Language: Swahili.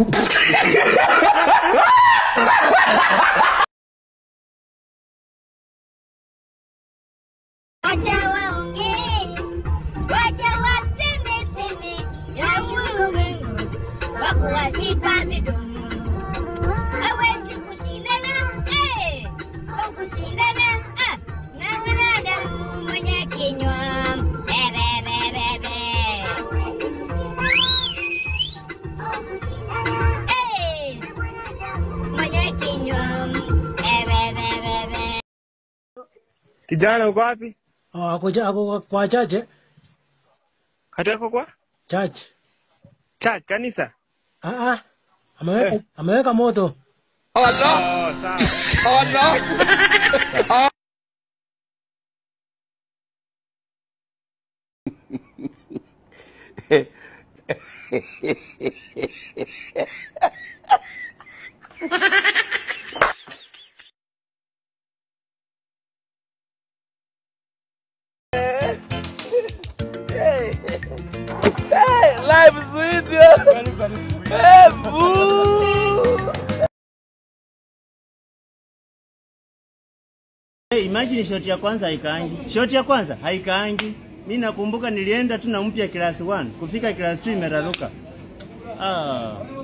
Wacha waongee, wacha waseme seme, ya ulimwengu wa kuwasipa midomo. Hawezi kushindana, eh, au kushindana, ah, na mwanadamu mwenye kinywa bebe, bebe, bebe. Eh, mwenye kinywa bebe, bebe, bebe. Kijana uko wapi? Oh, ako, cha- ako kwa chache Hata yako kwa chache. church kanisa? Ah, ah. Ameweka, ameweka moto. Oh, sawa. Life is sweet, yo. Very, very sweet. Hey, boo. Hey, imagine shoti ya kwanza haikaangi. Shoti ya kwanza haikaangi. Mimi nakumbuka nilienda tu na mpya class 1, kufika class 2 imeraruka. Ah.